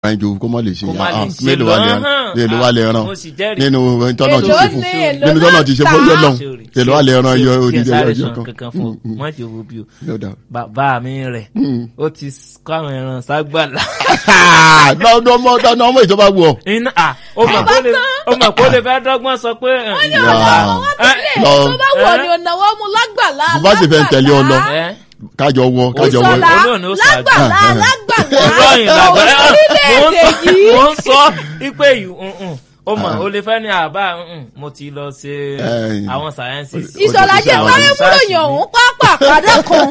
ẹnjú kó mọ lè ṣe Kó má lè ah, ṣe mélòó wà lè lọ́hàn. mélòó wà lè Ah, ràn mo sì jẹ́rìí. nínú tọ́nà ti Èló ṣe fún ni, èló nínú tọ́nà ti ṣe fún náà ọjọ́ náà Ṣé èlò wà lè ràn yọ odidi Kí ẹ sáré ọjọ́ sọ kan kankan fún ọ má jẹ́ owó bí o No doubt. bàbá mi rẹ̀ ó ti kó àwọn ẹran ságbàlá. lọ́dọ̀ ọmọ ọ̀dọ̀ ọmọ ìjọba wù ọ́. iná à ó mọ̀ kó lè ó mọ̀ kó lè fẹ́ dọ́gbọ́n sọ pé. ẹ̀, wọ́n ní Yeah. ọ̀nà àwọn wọn ti lé Lọ. tó bá wọ̀ ni ọ̀nà wọn mú lágbàlá Bùbá sì fẹ́ tẹ̀lé ọ lọ. ẹ́ kájọ wọ kájọ wọ. ìsọ̀lá Olóòn ni ó ṣáájú. lágbàlá Ah, ah. lágbàlá olóyìn làgbẹ́ mò ń orílẹ̀-èdè sọ yìí mò ń sọ ipe yìí ǹǹ. ó mọ̀ ó lè fẹ́ ní àbá ǹǹ, mo ti lọ ṣe Eh, àwọn sciences. ìsọ̀lá jẹ́ Àwọn sáré research múlòyìn mi. ọ̀hún pápá àkàdá kan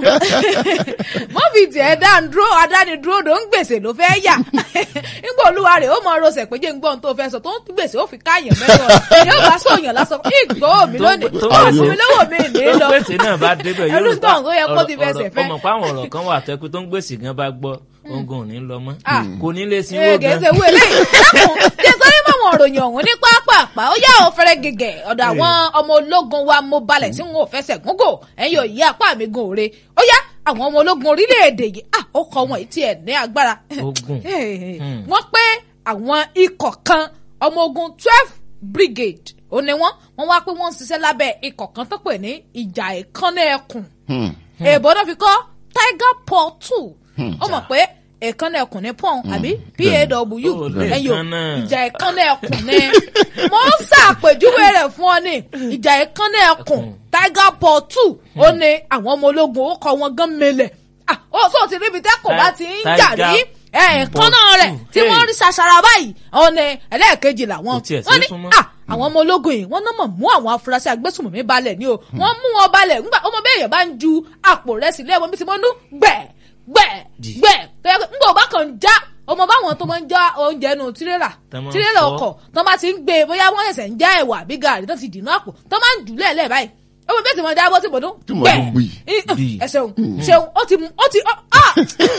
wọ́n fi tiẹ̀ dáńdúró adánidúró ló ń gbèsè ló fẹ́ yà nígbà olúwa rẹ̀ ó mọ rọṣẹ̀ pé jẹ́ ń gbọ́n tó fẹ́ sọ tó ń gbèsè ó fi káyàn mẹ́rin ọ̀rọ̀ yóò bá sọ̀yàn lásán ìgbọ́ mi lónìí tó- ó fún mi lówó mi ní tó lọ ń gbèsè náà bá débẹ̀ yóò ẹlú rò tán tó yẹ kó ọ̀rọ̀- ti fẹsẹ̀ ọ̀rọ̀- fẹ́. ọmọ pa àwọn ọ̀rọ̀ kan wà tẹ́kù tó ń gbèsè gan bá gbọ́ ogun ò ní lọ mọ́ Ah. kò ní lè sinwó gan. gẹ̀ẹ́sẹ̀ wo eléyìí dákun jẹ́ sáré máwọn òròyìn ọ̀hún ní pápápá ó yá ò fẹ́rẹ́ gẹ̀gẹ̀ ọ̀dọ̀ àwọn ọmọ ológun wa mo balẹ̀ tí wọn ò fẹsẹ̀ gúngò ẹ̀yin ò yí apá mi gun òre ó yá àwọn ọmọ ológun orílẹ̀-èdè yìí à ó kọ wọn tí ẹ̀ ní agbára Ogun. Hmm. wọ́n pé àwọn ikọ̀ kan ọmọ ogun twelve brigade ó ní wọ́n wọ́n wá pé wọ́n ń ṣiṣẹ́ lábẹ́ ikọ̀ kan tó pè ní ìjà ìkànnì ẹkùn Hmm. èèbó náà fi kọ́ tiger paw two ó mọ̀ pé èèkánná ẹkùn ní pọ́n àbí paw Ó lè ẹ̀yọ kánná. ìjà èèkánná ẹkùn ní mo ń ṣàpèjúwe rẹ̀ fún ọ ní ìjà èèkánná ẹkùn tiger paw two ó ní àwọn ọmọ ológun ó kọ wọn gan mele ah ó sọ ti ríbi tẹ́kùn bá ti ń jà rí Tiger èèkánná paw rẹ̀ two. tí wọ́n rí ṣàṣàrà báyìí ó ní ẹlẹ́ẹ̀kejì làwọn Kò tiẹ̀ sí wọ́n ní súnmọ́. ah àwọn ọmọ ológun yìí wọ́n náà mọ̀ mú àwọn afurasí agbésùnmọ̀mí balẹ̀ ní o wọ́n mú wọn balẹ̀ ńgbà ọmọ bẹ́ẹ̀ yẹn bá ń ju àpò rẹ̀ sílẹ̀ wọn bí ti mọ́ nú gbẹ̀ gbẹ̀ Dì. gbẹ̀ tó yẹ kó ńgbà ọba kan já ọmọ báwọn tó máa ń já oúnjẹ nù tirẹ́là Tán máa ń tirẹ́là fọ́. ọkọ̀ tó máa ti ń gbé e bóyá wọ́n ṣẹ̀ṣẹ̀ ń já ẹ̀wà àbí gàrí tó ti dìnnú àpò tó máa ń jù lẹ́ẹ̀lẹ́ báyìí ọmọ bẹ́ẹ̀ tí wọ́n jábọ́ tí bọ̀dún Tí mo dún gbì. Gbì. ẹ ṣeun ṣeun ó ti mú ó ti ó ah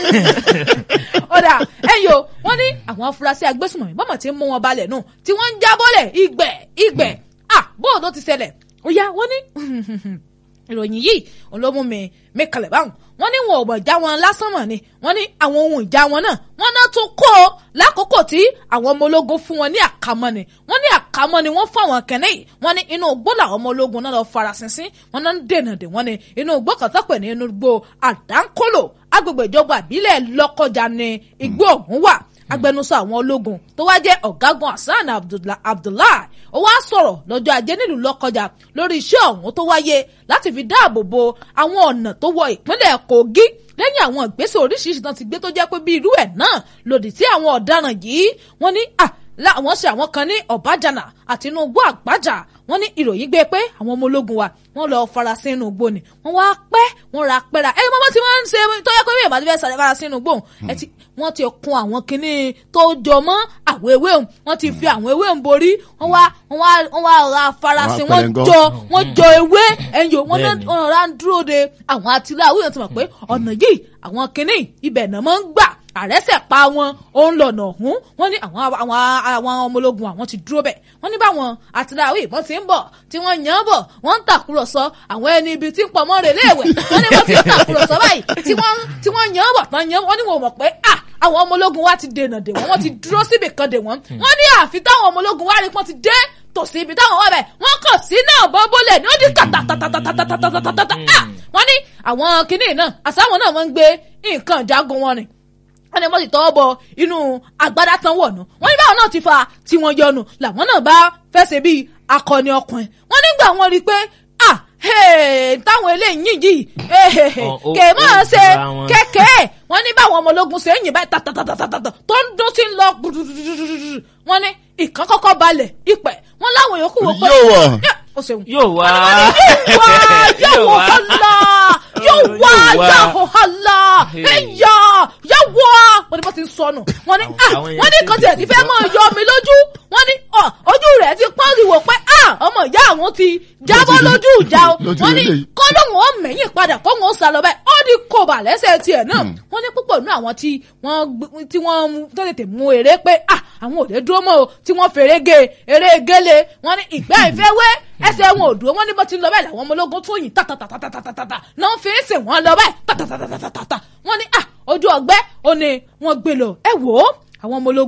ọ̀dà ẹ̀yìn o wọ́n ní àwọn afurasí agbésùnmọ̀mí bọ́mọ̀ tí ń mú wọn balẹ̀ nù tí wọ́n ń jábọ́lẹ̀ ìgbẹ́ ìgbẹ́ ah bóòdù ó ti ṣẹlẹ̀ ó yá wọ́n ní ìròyìn yìí òun ló mú mi mi kalẹ̀ báwọn wọ́n ní wọn ò mọ̀ já wọn lásán mọ̀ ni wọ́n ní àwọn ohun ìjà wọn náà wọ́n náà tún kó o lákòókò tí àwọn ọmọ ológun fún wọn ní àkámọ́ ni wọ́n ní àkámọ́ ni wọ́n fún àwọn kẹ́nẹ́ yìí wọ́n ní inú igbó làwọn ọmọ ológun náà lọ farasinsin wọ́n náà ń dènà dè wọ́n ní inú igbó kan tó pè ní inú igbó àdánkólò agbègbè ìjọba àbílẹ̀ lọ́kọjà ni igbó ọ̀hún wà agbẹnusọ àwọn ológun tó wá jẹ́ ọ̀gágun hasan Abdullah- abdullahi ó wá sọ̀rọ̀ lọ́jọ́ ajé nílùú lọ́kọjà lórí iṣẹ́ ọ̀hún tó wáyé láti fi dáàbò bo àwọn ọ̀nà tó wọ ìpínlẹ̀ kogi lẹ́yìn àwọn ìgbésẹ̀ oríṣiríṣi tán ti gbé tó jẹ́ pé bí irú ẹ̀ náà lòdì sí àwọn ọ̀daràn yìí wọ́n ní à láwọn ṣe àwọn kan ní ọ̀bájànà àti inú igbó àgbájà wọ́n ní ìròyìn gbé pé àwọn ọmọ ológun wa wọ́n lọ farasin inú igbó ni wọ́n wá pẹ́ wọ́n ra pẹ́ra ẹ mọ́mọ́ tí wọ́n ń ṣe tó yẹ kó bí ìbàdí fẹ́ sàrẹ́ farasin inú igbó ẹ ti wọ́n ti kun àwọn kinní tó jọ mọ́ àwọn ewé òun wọ́n ti fi àwọn ewé òun borí wọ́n wá wọ́n wá wọ́n wá ra farasin Wọ́n á wọ́n pẹ̀lẹ́ngọ́. jọ wọ́n jọ ewé ẹ̀yọ́ wọ́n náà Bẹ́ẹ̀ni. wọ́n rà ń dúró de àwọn àtìláwí yẹn ti mọ̀ pé ọ̀nà yìí àwọn kinní ibẹ̀ náà máa ń gbà àrẹ́sẹ̀ pa wọn òun lọ̀nà ọ̀hún wọ́n ní àwọn àwọn àwọn ọmọ ológun àwọn ti dúró bẹ̀ wọ́n ní báwọn àtìláwí ìbọn ti ń bọ̀ tí wọ́n yàn án bọ̀ wọ́n ń tàkúrọ̀sọ àwọn ẹni ibi tí ń pọ̀ mọ́ rè léèwẹ̀ wọ́n ní wọ́n ti ń tàkúrọ̀sọ báyìí tí wọ́n tí wọ́n yàn án bọ̀ tán yàn án wọ́n ní wọn ò mọ̀ pé ah àwọn ọmọ ológun wa ti dènà dè wọ́n wọ́n ti dúró síbì kan dè wọ́n wọ́n ní àfi táwọn ọmọ ológun wa rí pọ́n ti dé tòsí ibi táwọn wà bẹ̀ wọ́n kàn sí náà bọ́bọ́lẹ̀ ní ó di kàtàtàtàtàtàtàtàtà wọ́n ní àwọn kinní náà àsáwọn náà wọ́n ń gbé nǹkan ìjagun wọn rìn wọ́n ní wọ́n ti tọwọ́ bọ inú agbádá tán wọ̀nù wọ́n ní báwọn náà ti fa tí wọ́n yọnu làwọn náà bá fẹsẹ̀ bíi akọni ọkùnrin wọ́n nígbà wọn rí i pé ah hey, táwọn eléyìí yìí Ọ̀, ó- kè máa ó ṣe jura wọn. kékeré wọ́n ní báwọn ọmọ ológun ṣe ń yìn báyìí tàtàtàtàtà tó ń dún sí ń lọ gbùdùdùdùdùdù wọ́n ní ìkan kọ́kọ́ balẹ̀ ìpẹ́ wọ́n láwọn yòókù wò pé Yóò wọ̀. Yá, ó ṣeun yóò wá wá yóò wá hàlá yóò wá yóò hàlá ẹyà yóò wá wọ́n ní bó ti ń sọnù wọ́n ní ah Àwọn yẹn wọ́n ní ti kan tiẹ̀ ti fẹ́ mọ́ yọ mi lójú wọ́n ní ọ ojú rẹ̀ ti pọ́n rí wò pé ah ọmọ ìyá àwọn ti jábọ́ Ló ti rí. lójú ìjà o Ló ti wọ́n rí ní eléyìí. kọ́ lóun ó mẹ̀yìn padà kó wọn ó sá lọ báyìí ó ní kóbà lẹ́sẹ̀ tiẹ̀ náà wọ́n ní púpọ̀ nínú àwọn tí wọ́n gbé- tí wọ́n mú- tó tètè mú eré pé ah àwọn òde dúró mọ́ o tí wọ́n fèrè ge eré gele wọ́n ní ìgbẹ́ ìfẹ́ wé ẹsẹ̀ wọn ò dúró wọ́n ní bó ti ń lọ báyìí làwọn ọmọ ológun tún yìn tàtàtàtàtàtàtà náà fi ń sìn wọ́n lọ báyìí tàtàtàtàtàtà wọ́n ní ah ojú ọgbẹ́ ó ní wọ́n gbé lọ ẹ wò ó àwọn ọmọ ológun